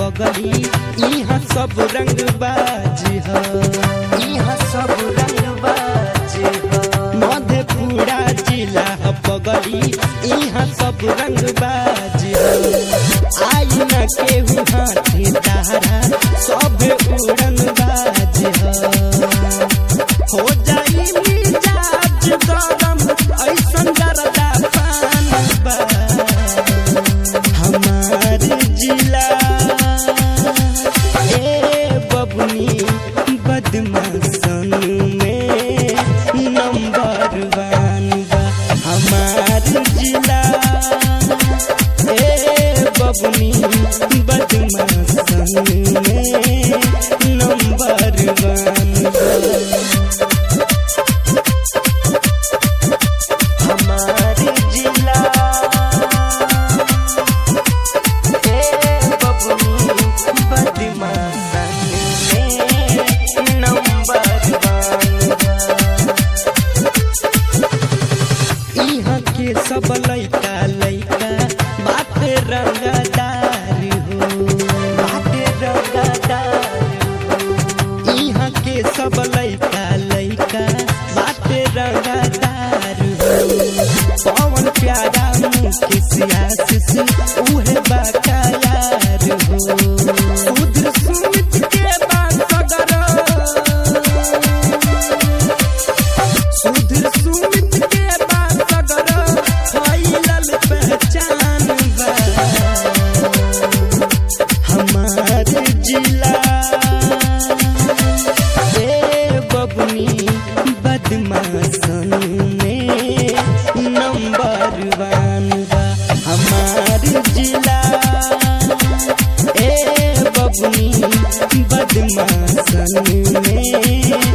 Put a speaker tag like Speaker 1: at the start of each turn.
Speaker 1: पगली यहाँ सब रंग बाजी ह यहाँ सब रंग बाजी ह मधेपुरा जिला ह पगली यहाँ सब रंग बाजी ह आई न केहू हाथी तारा सब उड़न बाजी ह हो जाई मिजाज गरम ऐसन गरदा पान बा हमार जिला ए बबनी बदमाशन में नंबर वन बा हमार जिला ए बबनी बदमाशन में नंबर वन बा हमार जिला ए बबनी बदमाशन में नंबर वन यहाँ के सब लइका लइका बात रंगदार हो बात रंगदार हो यहाँ के सब लइका लइका बात रंगदार हो पवन प्यारा मुकेश आशीष उहे बाकायार हो सुधर सुमित के बासगर सुधर सुमित के बासगर फैलल पहचान बा हमार जिला ए बबनी बदमाशन में नंबर वन बा हमार जिला ए बबनी बदमाशन में